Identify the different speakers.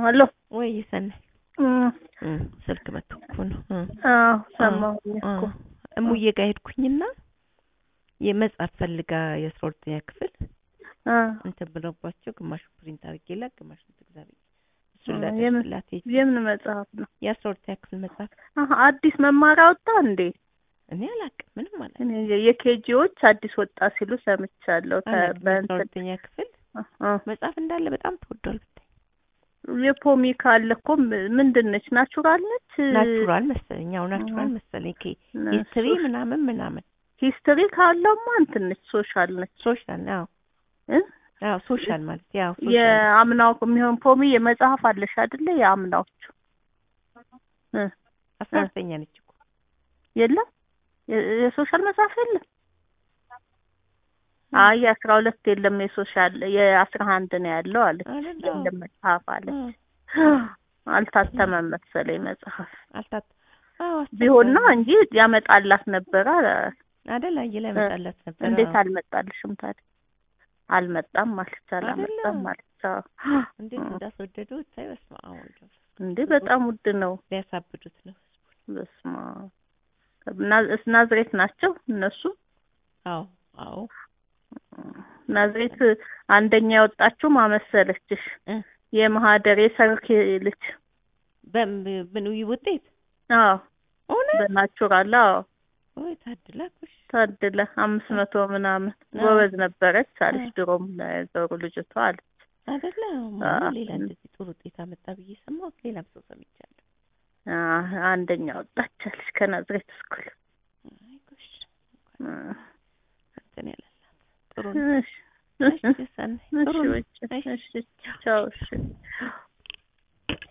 Speaker 1: አሎ
Speaker 2: ወይ ሰናይ
Speaker 1: እም፣
Speaker 2: እም፣ ስልክ መጥቶ እኮ ነው እ
Speaker 1: አዎ ሰማሁኝ
Speaker 2: አ
Speaker 1: እኮ
Speaker 2: እሙዬ ጋር ሄድኩኝና የመጽሐፍ ፈልጋ የአስራ ሁለተኛ ክፍል
Speaker 1: አ
Speaker 2: እንትን ብለውባቸው ግማሹ ፕሪንት አድርጌላት ግማሹን ትግዛ ብዬ እሱን
Speaker 1: አ፣ የምን
Speaker 2: ላደርስላት ሄጄ
Speaker 1: የምን መጽሐፍ ነው?
Speaker 2: የአስራ ሁለተኛ ክፍል መጽሐፍ
Speaker 1: አሀ አዲስ መማሪያ ወጣ እንዴ?
Speaker 2: እኔ አላውቅም ምንም አላውቅም።
Speaker 1: እኔ የኬጂዎች አዲስ ወጣ ሲሉ ሰምቻለሁ። ተ-
Speaker 2: አላውቅም። የአስራ
Speaker 1: በእንትን
Speaker 2: ሁለተኛ ክፍል
Speaker 1: አ፣
Speaker 2: መጽሐፍ እንዳለ በጣም ተወዷል ብታይ።
Speaker 1: የፖሚካ አለ እኮ ም- ምንድን ነች? ናቹራል ነች?
Speaker 2: ናቹራል መሰለኝ ያው ናቹራል
Speaker 1: አ፣
Speaker 2: መሰለኝ ከ
Speaker 1: ነ-
Speaker 2: ሂስትሪ
Speaker 1: ሶ-
Speaker 2: ምናምን ምናምን
Speaker 1: ሂስትሪ ካለውማ እንትን ነች፣ ሶሻል ነች
Speaker 2: ሶሻል አዎ
Speaker 1: እ?
Speaker 2: አዎ ሶሻል ማለት ያው ሶሻል
Speaker 1: የአምናው የሚሆን ፖሚ የመጽሐፍ አለሽ አይደለ? የአምናዎቹ እ
Speaker 2: አስራ
Speaker 1: እ
Speaker 2: ሁለተኛ ነች እኮ
Speaker 1: የለም የ- የሶሻል መጽሐፍ የለም። አይ የአስራ ሁለት የለም የሶሻል የአስራ አንድ ነው ያለው አለች።
Speaker 2: አይደል? አዎ።
Speaker 1: የለም መጽሐፍ አለች።
Speaker 2: አ
Speaker 1: አልታተመም መሰለኝ መጽሐፍ
Speaker 2: አልታት አዎ
Speaker 1: ቢሆን ነው
Speaker 2: አስቸጋሪ
Speaker 1: እንጂ ያመጣላት ነበረ።
Speaker 2: አይደል? አየለ
Speaker 1: እ
Speaker 2: መጣላት ነበር።
Speaker 1: እንዴት
Speaker 2: አዎ
Speaker 1: አልመጣልሽም ታዲያ? አልመጣም አለች። አላመጣም
Speaker 2: አይደለም
Speaker 1: አለች። አዎ።
Speaker 2: እንዴት
Speaker 1: እ
Speaker 2: እንዳስወደዱ ብታይ። በስመ አብ ወልድ ወመንፈስ
Speaker 1: እንዴ
Speaker 2: ቅዱስ
Speaker 1: በጣም ውድ ነው።
Speaker 2: ሊያሳብዱት ነው።
Speaker 1: በስመ አብ ናዝ- ናዝሬት ናቸው እነሱ።
Speaker 2: አዎ አዎ
Speaker 1: ናዝሬት አንደኛ የወጣችው ማመሰለችሽ
Speaker 2: እ
Speaker 1: የማህደር የሰርክ ልጅ
Speaker 2: በም- ምን ውጤት
Speaker 1: አዎ
Speaker 2: እውነት
Speaker 1: በናቹራል አዎ
Speaker 2: ወይ ታድላ ኩሽ
Speaker 1: ታድለ አምስት መቶ ምናምን
Speaker 2: አዎ
Speaker 1: ጎበዝ ነበረች አለች።
Speaker 2: አዎ
Speaker 1: ድሮም ነገሩ ልጅቷ አለች።
Speaker 2: አይደለ ማማ
Speaker 1: አዎ
Speaker 2: ሌላ እንደዚህ ጥሩ ውጤት አመጣ ብዬ ሰማሁት። ሌላም ሰው ሰምቻለሁ።
Speaker 1: አዎ፣ አንደኛ ወጣች አለች ከናዝሬት ስኩል።
Speaker 2: አይ ጎሽ
Speaker 1: እ፣
Speaker 2: እንትን ያለላት ጥሩ ነው።
Speaker 1: እሺ
Speaker 2: እሺ ሰናይ
Speaker 1: እሺ
Speaker 2: ጥሩ ነው።
Speaker 1: በቃ
Speaker 2: እሺ
Speaker 1: እሺ ቻው እሺ